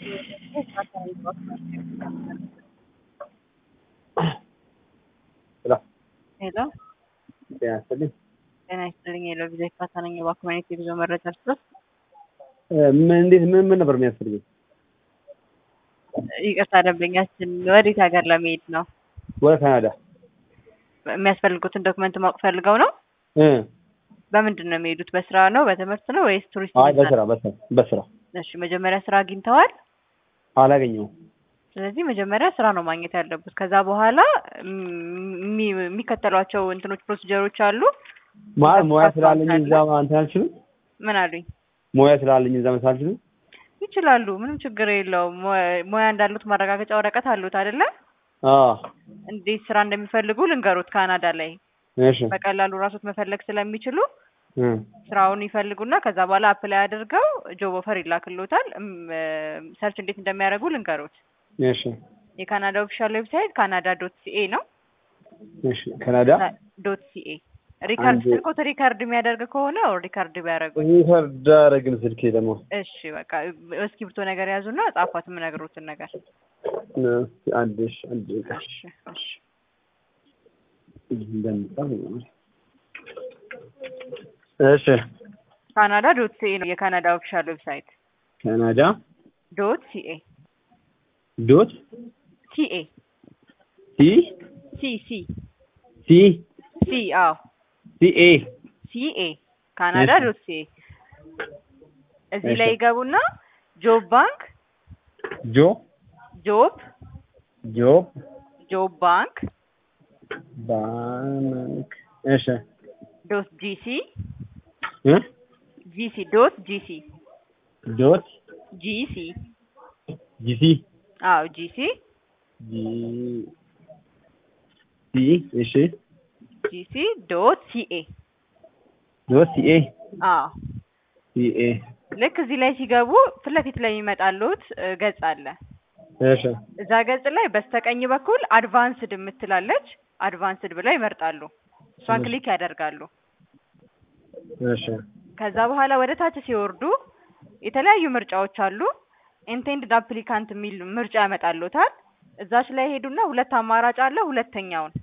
ሄሎ ሄሎ ጤና ይስጥልኝ። ጤና ይስጥልኝ። ሄሎ ቪዛ ይፋታ ነኝ። እባክዎ አይነት የጉዞ መረጃ ልስጥዎት? ምን እንዴት ምን ምን ነበር የሚያስፈልገኝ? ይቅርታ ደንበኛችን ወዴት ሀገር ለመሄድ ነው? ወደ ካናዳ የሚያስፈልጉትን ዶክመንት ማወቅ ፈልገው ነው? እ በምንድን ነው የሚሄዱት? በስራ ነው በትምህርት ነው ወይስ ቱሪስት? አይ ቪዛ በስራ ነው? በስራ በስራ እሺ መጀመሪያ ስራ አግኝተዋል? አላገኘሁም። ስለዚህ መጀመሪያ ስራ ነው ማግኘት ያለቡት። ከዛ በኋላ የሚ- የሚከተሏቸው እንትኖች ፕሮሲጀሮች አሉ። ማለት ሙያ መስራት ስላለኝ አለ። እዛ እንትን አልችልም። ምን አሉኝ? ሙያ ስላለኝ እዛ መስራት አልችልም። ይችላሉ። ምንም ችግር የለውም። ሙያ- ሙያ እንዳሉት ማረጋገጫ ወረቀት አሉት አይደለ? አዎ እንዴት ስራ እንደሚፈልጉ ልንገሩት። ካናዳ ላይ እሺ በቀላሉ ራሶት መፈለግ ስለሚችሉ እ ስራውን ይፈልጉና ከዛ በኋላ አፕላይ አድርገው ጆብ ኦፈር ይላክሎታል። እም፣ ሰርች እንዴት እንደሚያደርጉ ልንገሩት። እሺ የካናዳ ኦፊሻል ዌብሳይት ካናዳ ዶት ሲኤ ነው። እሺ ካናዳ ዶት ሲኤ ሪካርድ አንዴ- ስልኮት ሪካርድ የሚያደርግ ከሆነ ሪካርድ ቢያደርጉኝ። ሪከርድ አደረግን ስልኬ ደግሞ እሺ በቃ እስክሪብቶ ነገር ያዙና ጻፏት የምነግሩትን ነገር። እስኪ አንድ እሺ አንድ ደቂቃ እሺ እሺ እንደምጻፍ ነው። እሺ ካናዳ ዶት ሲኤ ነው የካናዳ ኦፊሻል ዌብሳይት። ካናዳ ዶት ሲኤ ዶት ሲኤ ሲ ሲ ሲ ሲ ሲ አዎ ሲ ኤ ሲኤ ካናዳ እሺ። ዶት ሲኤ እዚህ እሺ። ላይ ይገቡና ጆብ ባንክ ጆ ጆብ ጆብ ጆብ ባንክ ባንክ እሺ ዶት ጂሲ እ ጂሲ ዶት ጂሲ ዶት ጂሲ ጂሲ አዎ ጂሲ ጂ ሲ እሺ ጂሲ ዶት ሲኤ ዶት ሲ ኤ አዎ ሲ ኤ ልክ እዚህ ላይ ሲገቡ ፊት ለፊት ላይ የሚመጣሉት እ፣ ገጽ አለ። እሺ እዛ ገጽ ላይ በስተቀኝ በኩል አድቫንስድ የምትላለች አድቫንስድ ብለው ይመርጣሉ። እሷን እሺ። ክሊክ ያደርጋሉ። እሺ ከዛ በኋላ ወደ ታች ሲወርዱ የተለያዩ ምርጫዎች አሉ። ኢንቴንድድ አፕሊካንት የሚል ምርጫ ያመጣሉታል። እዛች ላይ ሄዱና ሁለት አማራጭ አለ። ሁለተኛውን